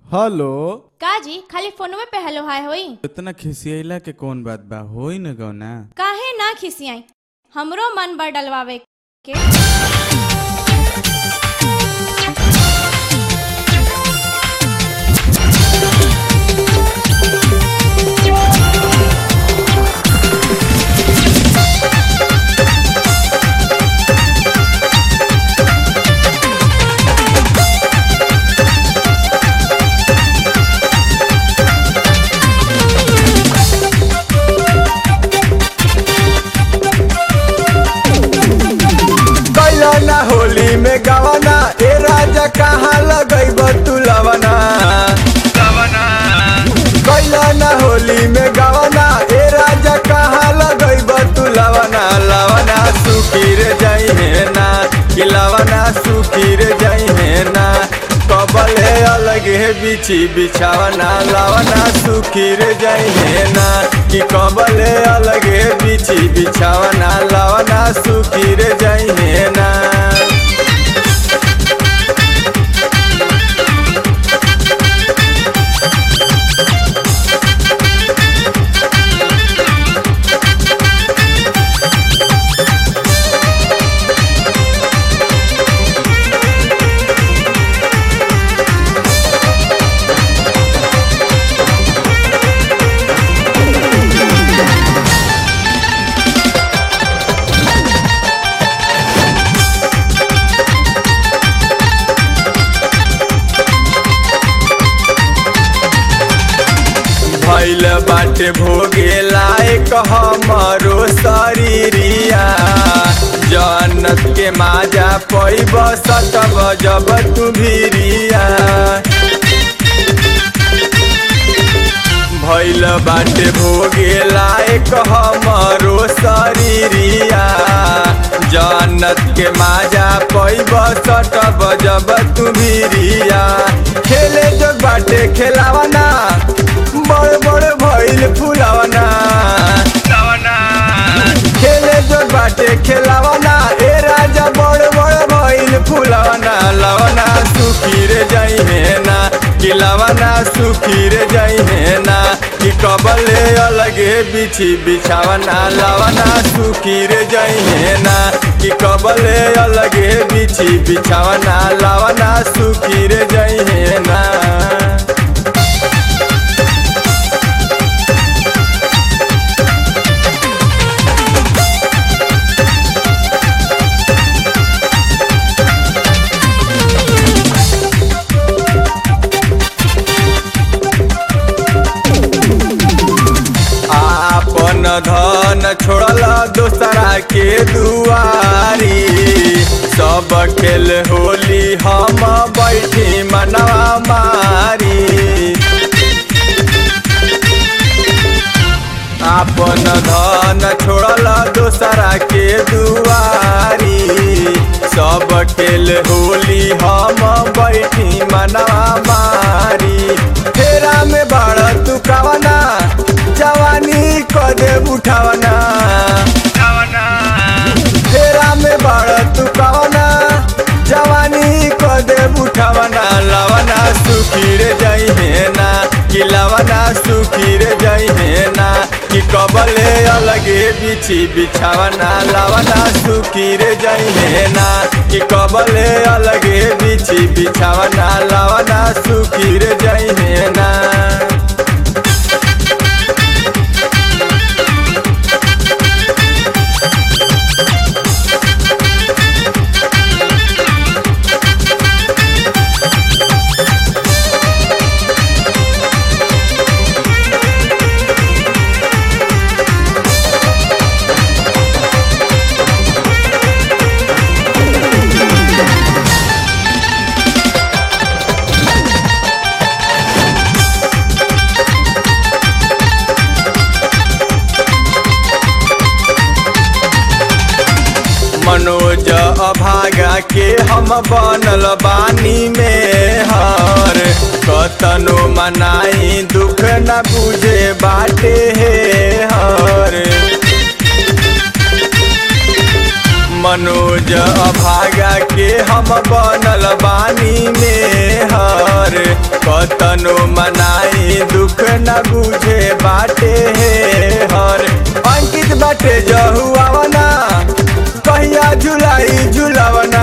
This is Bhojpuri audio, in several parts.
हेलो का जी खाली फोनवे पे हेलो हाय होई इतना खिसियला के कौन बात बा होई न गौना काहे ना खिसियाई हमरो मन बा डलवावे के कैला ना होली में गवाना ए राजा कहाँ लगैब तू लवना कैला ना होली में गवाना ए राजा कहाँ लगैब तू लवना लवना सुखीर जइहे ना कि लवना सुखीर जइहे ना कबले अलगे बिछी बिछावना लवना सुखीर जइहे ना कि कबले अलगे बिछी बिछावना लवना सुखीर जइहे ना भैल बाटे भोगे लायक हमरो शरीरिया जन्नत के माजा पैब सतब जब तू भीरिया भैल बाटे भोगे लायक हमरो शरीरिया जन्नत के माजा पैब सटब जब तू भीरिया खेले जो बाटे खेलावना बड़ बड़ भैल फुलावना खेले जो बाटे खेलावना ए राजा बड़ बड़ भैल फुलावना लवना सुखीर जइहे ना कि लवना सुखीर जइहे ना कि कबले अलगे बिछी बिछावना लवना सुखीर जइहे ना कि कबले अलगे बिछी बिछावना लवना सुखीर जइहे ना आपन धन छोड़ल दोसरा के दुआरी सब खेल होली हम बैठी मनवा मारी आपन धन छोड़ल दोसरा के दुआरी सब खेल होली हम बैठी मनवा मारी फेरा में बड़ तू कवना जवानी कदे उठावना फेरा में बड़ तू कवना जवानी कदे उठावना लवना सुखीर जइहे ना कि लवना सुखीर जइहे ना कि कबले अलगे बिछी बिछावना लवना सुखीर जइहे ना कि कबले अलगे बिछी बिछावना लवना सुखीर जइहे ना मनोज अभागा के हम बनल बानी में हर कतनो मनाई दुख न बुझे बाटे हे हर मनोज अभागा के हम बनल बानी में हर कतन केतनो मनाई दुख न बुझे बाटे हे हर अंकित बाटे जहुआवना कहिया झुलाई झुलावना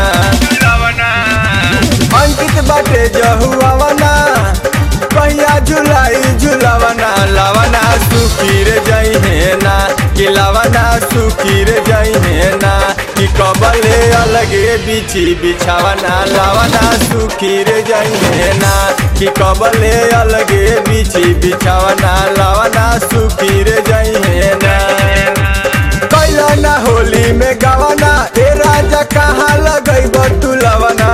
अंकित बाटे जहुआवना कहिया झुलाई झुलावना लावना सुखीर जइहे ना कि लावना सुखीर जइहे ना कि कबले अलगे बिछी बिछावना लावना सुखीर जइहे ना कि कबले अलगे बिछी बिछावना लावना सुखीर जइहे ना कैला ना होली में गावना ए राजा कहाँ लगैब तू लवना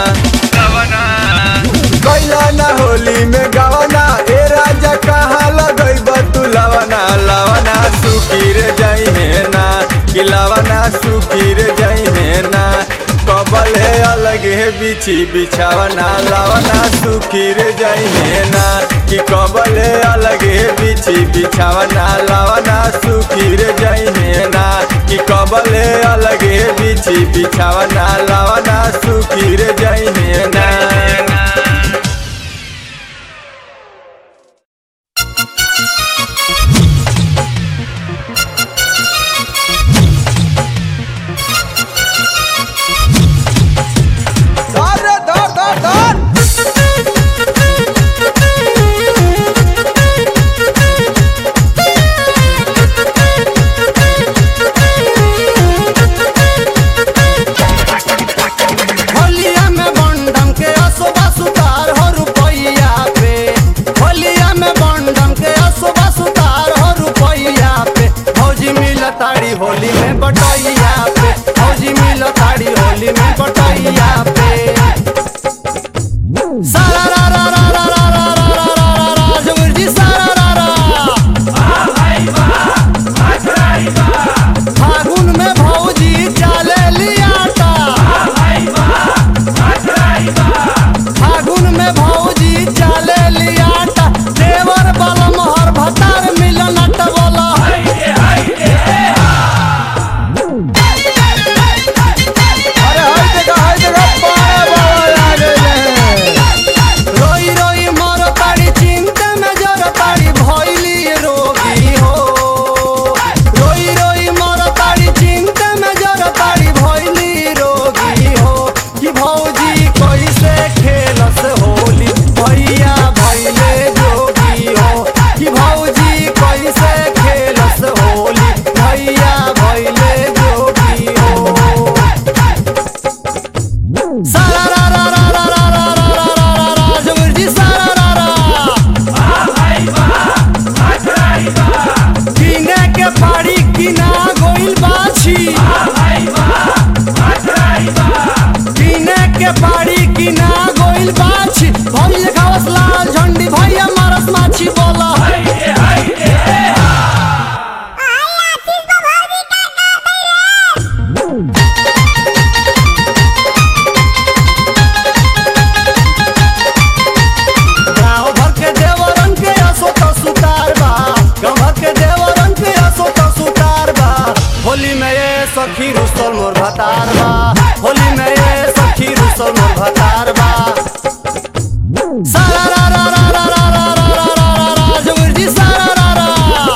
कैला ना होली में गावना ए राजा कहाँ लगैब तू लवना लवना सुखीर जइहे ना कि लवना सुखीर जइहे ना कबले अलगे बिछी बिछावना लवना सुखीर जइहे ना कि कबले अलगे बिछी बिछावना लवना सुखीर जइहे ना कि कबले अलगे बिछी बिछावना लवना सुखीर जइहे ना धर धर धर धर होलिया में बंडम के असोबा सुतार हो रुपैया पे होलिया में बंडम के असोबा सुतार हो रुपैया पे फौजी मिल ताड़ी होली में बटैया पे फौजी मिल ताड़ी होली में बटैया पे सारा रा रा रा रा रा रा रा रा रा रा रा जोगिर जी सारा रा रा फागुन में भौजी चाले लियाटा फागुन में भौजी चाले लियाटा देवर बल मोहर भतार मिलन बोला अरे हाय देखा हाय देखा पारा बाबा आ गए रोई रोई मर ताड़ी चिंता में जर ताड़ी भइली रोगी हो रोई रोई मर ताड़ी चिंता में जर ताड़ी भइली रोगी हो कि भौजी कैसे खेलस होली भैया भइले जोगी हो कि भौजी कैसे खेलस होली भैया भइले जोगी हो सारा रा रा रा रा रा रा रा रा रा रा रा जोगिर जी सारा रा रा किने के पाड़ी किना गोइल बाछी किने के पाड़ी किना गोइल बाछी भौजी देखावस लाल झंडी भैया मारस माछी बोला गाँव भर के देवरन के असो तो सुतार बा गाँव भर के देवरन के असो तो सुतार बा होली में ये सखी रुसल मोर भतार बा होली में ये सखी रुसल मोर भतार बा सारा रा रा रा रा रा रा रा रा रा रा रा जोगिर जी सारा रा रा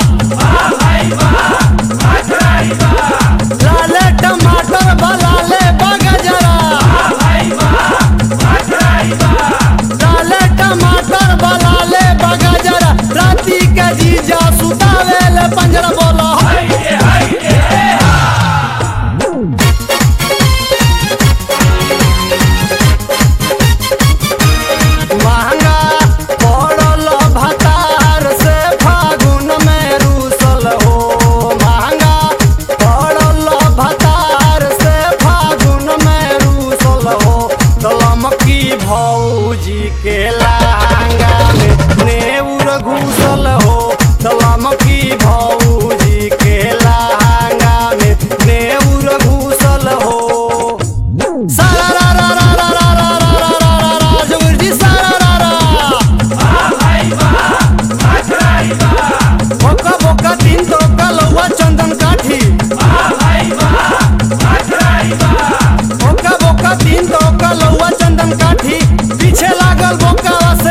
लाले टमाटर बलाले बगजरा लाले टमाटर बलाले बगजरा राती के जीजा सुतावेले पंजरा बोला महंगा पड़ल भतार से फागुन में रूसल हो महंगा पड़ल भतार से फागुन में रूसल हो तलमकी भौजी के लहंगा में नेउर घुसल हो तलमकी भौजी के लहंगा में नेउर घुसल हो सारा रा रा रा रा रा रा रा रा रा रा रा जोगिर जी सारा रा रा बोका बोका तीन तो कलवा चंदन काठी बोका बोका तीन तो कलवा चंदन काठी पीछे लागल बोका से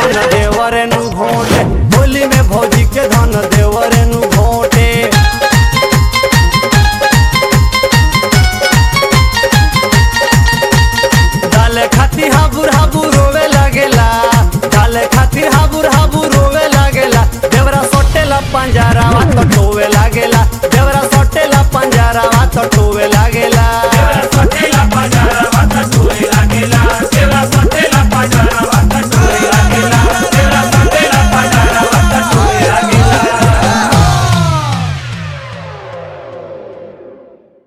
धन देवरे नु घोटे होली में भौजी के धन देवरे नु घोटे डाले खाती हाबुर हाबुर